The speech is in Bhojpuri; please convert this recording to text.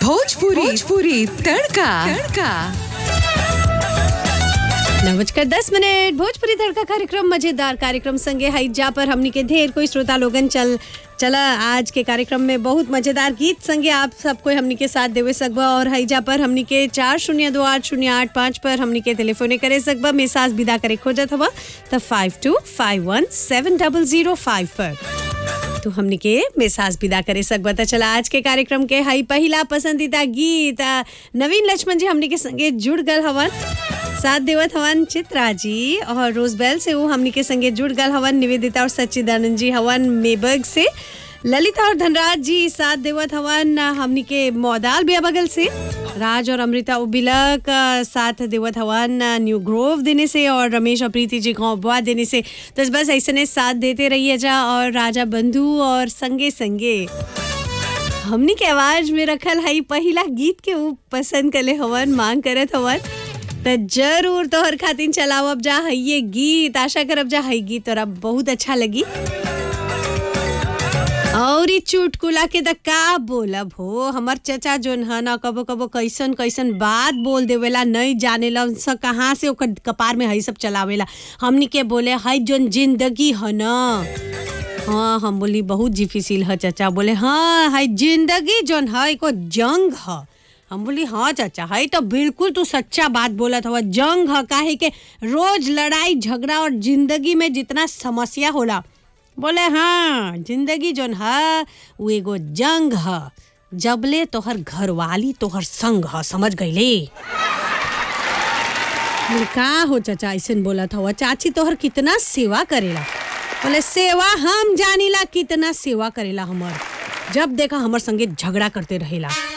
भोजपुरी भोजपुरी तड़का तड़का नौ बजकर दस मिनट भोजपुरी तड़का कार्यक्रम मजेदार कार्यक्रम संगे हई जा पर हमनी के ढेर कोई श्रोता लोगन चल चला आज के कार्यक्रम में बहुत मजेदार गीत संगे आप सबको हमनी के साथ देवे सकबा और हईजा पर हमनी के चार शून्य दो आठ शून्य आठ पाँच पर हमनी के टेलीफोने करे सकबा मेसाज विदा करे खोजत हवा त five two five one seven double zero five पर तो हमने के मेसाज विदा करे सकबा त चला आज के कार्यक्रम के हई पहिला पसंदीदा गीत आ, नवीन लक्ष्मण जी हमने के संगे जुड़ गल हवन साथ देवत हवन चित्रा जी और रोजबेल से वो हमने के संगे जुड़ गल हवन निवेदिता और सच्चिदानंद जी हवन मेबर्ग से ललिता और धनराज जी साथ देवत हवन हमनी के मौदाल बिया बगल से राज और अमृता उबिलक अ, साथ देवत हवन अ, न्यू ग्रोव देने से और रमेश और प्रीति जी गाँव बुआ देने से तो बस ऐसे साथ देते रहिए जा और राजा बंधु और संगे संगे हमनी के आवाज में रखल हई पहिला गीत के ऊ पसंद कले हवन मांग करत हवन त जरूर तोहर खातिर चलावब जा हई ये गीत आशा करब जा हई गीत तोरा बहुत अच्छा लगी और ई चुटकुला के त का बोलब हो हमर चचा जोन ह ना कबो कबो कैसन कैसन बात बोल देवेला नहीं जानेला स कहाँ से ओकर कपार में हई सब चलावेला हमनी के बोले हई जोन जिंदगी ह ना हाँ हम बोली बहुत डिफिसिल है चाचा बोले हाँ है जिंदगी जोन है एको जंग है हम बोली हाँ चाचा है तो बिल्कुल तू सच्चा बात बोलत हवा जंग है काहे के रोज लड़ाई झगड़ा और जिंदगी में जितना समस्या होला बोले हाँ जिंदगी जोन है वो एगो जंग है जबले तोहर घरवाली तोहर संग है समझ गईले बोले, का हो चाचा ऐसे बोलत हवा चाची तोहर कितना सेवा करेला बोले सेवा हम जानीला कितना सेवा करेला हमर जब देखा हमर संगे झगड़ा करते रहेला